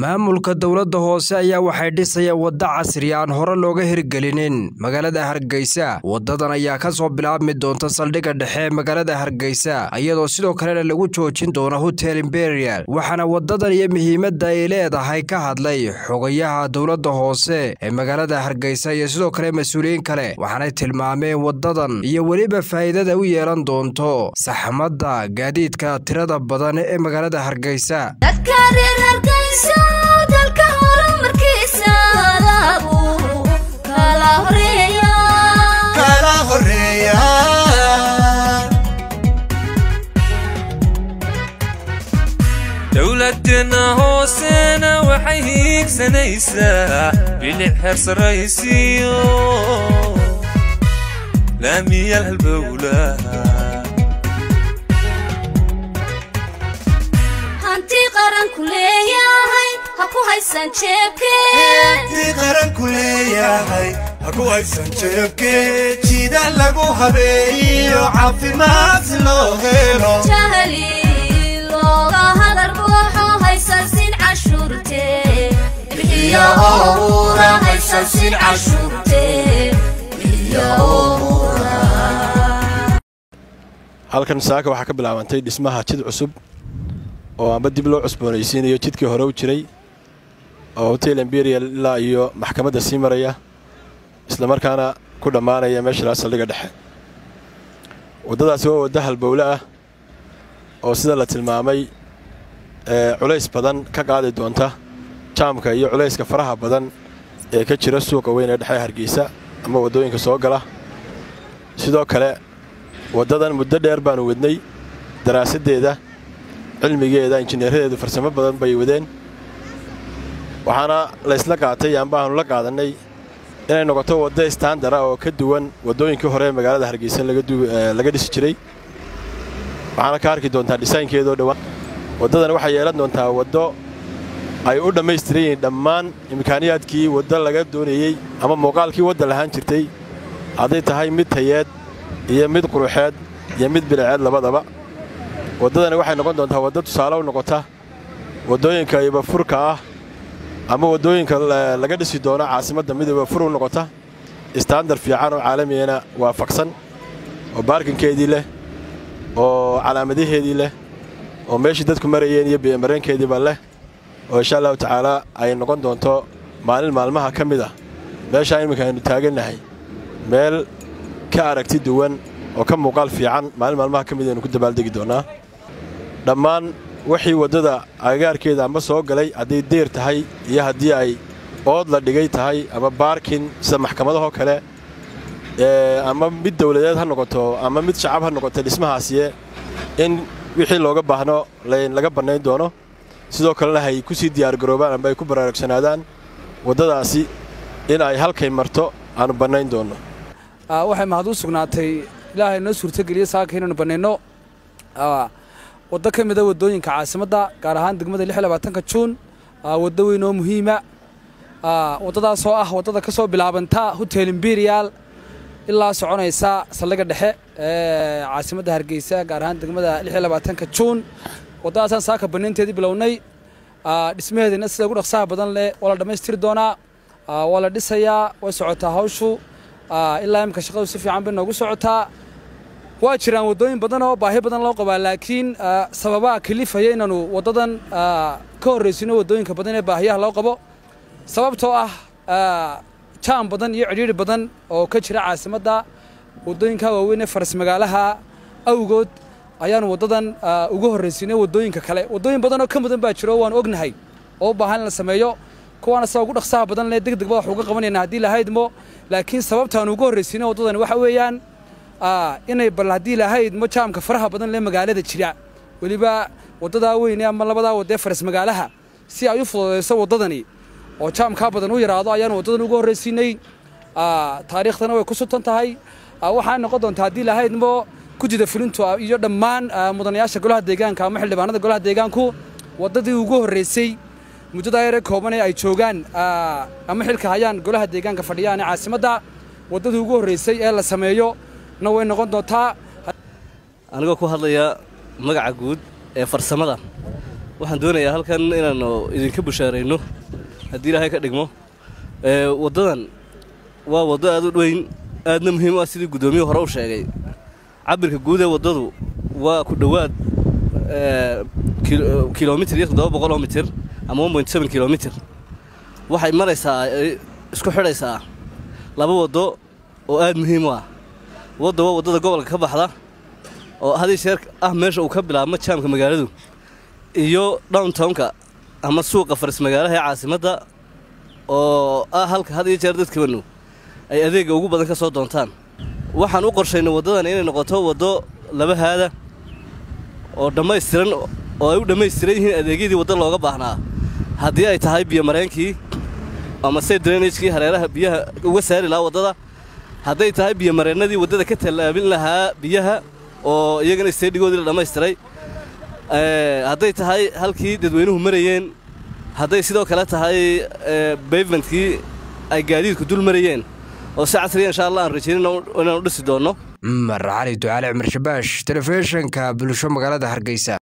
maamulka dowladda hoose ayaa waxay dhisayaan wadda casri aan hore looga hirgelinin magaalada hargeysa waddadan ayaa ka soo bilaabmi doonta saldhigga dhexe ee magaalada hargeysa iyadoo sidoo kalena lagu joojin doono hotel imperial waxaana waddadan iyo muhiimadda ay leedahay ka hadlay xogayaha dowladda hoose ee magaalada hargeysa iyo sidoo kale mas-uuliyiin kale waxaanay tilmaameen waddadan iyo weliba faa'iidada u yeelan doonto saxmadda gaadiidka tirada badan ee magaalada hargeysa dalka horumarkiisa lagu kala horeeya dowladeenna hoosena waxay hiigsanaysaa bilic hersaraysiyo laamiyal halbowlaha hanti qaranku leeyahay ha ku haysan hanti qaranku leeyahay ha ku haysan jeebkee jida lagu habeeyo caafimaad si loo helo jahli looga hadar buuxo haysan sin cashuurte bixiyo owra haysan sin cashuurte bixiyo owra halkan saaka waxaa ka bilaabantay dhismaha jid cusub oo amba dib loo cusboonaysiinayo jidkii hore u jiray oo hotel emberial ilaa iyo maxkamadda sii maraya islamarkaana ku dhammaanaya meesha saldhigga dhexe waddadaasi waa wadda halbowle ah oo sida la tilmaamay culays badan ka qaadi doonta jaamka iyo culayska faraha badan ee ka jira suuqa weyn ee dhexe hargeysa ama waddooyinka soo gala sidoo kale waddadan muddo dheer baanu wadnay daraasaddeeda cilmigeeda injineeradeedu farsamo badan bay wadeen waxaana laysla qaatay amba aanu la qaadannay inay noqoto waddo istaandara oo ka duwan waddooyinkii hore ee magaalada hargeysa laga dhisi jiray waxaana ka arki doontaa dhisaynkeedoo dhowaan waddadan waxay yeelan doontaa waddo ay u dhammaystiran yihiin dhammaan imkaaniyaadkii waddo laga doonayey ama muuqaalkii wadda lahaan jirtay hadday tahay mid tayeed iyo mid quruxeed iyo mid biliceed labadaba waddadani waxay noqon doontaa waddo tusaale u noqota waddooyinka ibafurka ah ama waddooyinka laga dhisi doono caasimadda mid ibafur u noqota istaandar fiican oo caalamiyana waafaqsan oo baarkinkeedii leh oo calaamadaheedii leh oo meeshii dadku marayeen iyo biyomareenkeediiba leh oo insha allahu tacaalaa ay noqon doonto maalin maalmaha ka mid ah meeshaa iminka aynu taagannahay meel ka aragti duwan oo ka muuqaal fiican maalin maalmaha ka mid aynu ku dabaaldegi doonnaa dhammaan wixii waddada agagaarkeeda amba soo galay hadday deyr tahay iyo haddii ay ood la dhigay tahay ama baarkin sida maxkamadahoo kale ama mid dawladeed ha noqoto ama mid shacab ha noqoto dhismahaasiye in wixii looga baahno laga bannayn doono sidoo kalena hay ku sii diyaargaroobaan amba ay ku baraarugsanaadaan waddadaasi in ay halkay marto aanu bannayn doonno waxay mahad u sugnaatay ilaahay noo suurtogeliye saaka inaynu bannayno waddo ka mida waddooyinka caasimadda gaar ahaan degmada ka juun waddo weyn oo muhiima waddadaasoo ah waddada ka soo bilaabanta hotel imperial ilaa soconaysa saldhigga dhexe ee caasimadda hargeysa gaar ahaan degmada ka juun waddadaasaan saaka bannaynteedii bilownay dhismaheedina sida ugu dhaqsaha badan leh waa la dhammaystiri doonaa waa la dhisayaa way socotaa hawshu ilaa imika shaqadu si fiican bay noogu socotaa waa jiraan waddooyin badan oo baahi badan loo qabaa laakiin sababaha kalifaya inaanu waddadan ka horraysino waddooyinka badan ee baahiyaha loo qabo sababtoo ah jaam badan iyo cidhiidhi badan oo ka jira caasimadda waddooyinka waaweyn ee faras magaalaha awgood ayaanu waddadan uga horraysinay waddooyinka kale waddooyin badan oo ka mudan baa jiro waanu ognahay oo u baahan in la sameeyo kuwaana sida ugu dhaqsaha badan leh deg degba wax uga qabanayna haddii lahaydmo laakiin sababtaanu uga horraysinay waddadani waxa weeyaan inay bal haddii lahaydmo jaamka faraha badan leh magaalada jira weliba waddadaa weyne ama labadaa waddee faras magaalaha si ay u fududayso waddadani oo jaamkaa badan u yaraado ayaanu waddadan uga horraysiinay taariikhdana way ku sutan tahay waxaa noqon doontaa haddii lahaydmo gudida fulintu iyo dhammaan mudanayaasha golaha deegaanka ama xildhibaanada golaha deegaanku waddadii ugu horraysay muddadaa yare kooban ee ay joogaan ama xilka hayaan golaha deegaanka fadhiyaan ee caasimadda waddadii ugu horraysay ee la sameeyo na way noqon doontaa anigoo ku hadlaya magaca guud ee farsamada waxaan doonayaa halkan inaannu idinka bushaarayno haddii ilaahay ka dhigmo waddadan waa waddo aad u dweyn aadna muhiim u ah sidii guddoomiyuhu hore u sheegay cabirka guud ee waddadu waa ku dhowaad kilomitir iyo toddoba boqol oo mitir ama one point seven kilomitir waxay maraysaa isku xidhaysaa laba waddo oo aad muhiim u ah wadda waa waddada gobolka ka baxda oo hadii sheer ah meesha uu ka bilaabmo jaamka magaaladu iyo downtownka ama suuqa faris magaalaha ee caasimadda oo ah halka had iyo jeer dadkanu ay adeegga ugu badan ka soo doontaan waxaan u qorshaynay waddadan inay noqoto waddo laba haada oo dhammaystiran oo ay u dhammaystiran yihiin adeegyadii wadda looga baahnaa haddii ay tahay biyomareenkii ama se drainagekii hareeraha biyaha uga saari lahaa waddada hadday tahay biyomareennadii waddada ka tallaabin lahaa biyaha oo iyagana isteedhigoodii la dhammaystiray hadday tahay halkii dadweynuhu marayeen hadday sidoo kale tahay bavementkii ay gaadiidku dul marayeen oo si casriya insha allah aan rajaynin inaanu dhisi doonno cumar cali ducaale cumar shabaash telefishinka bulsho magaalada hargeysa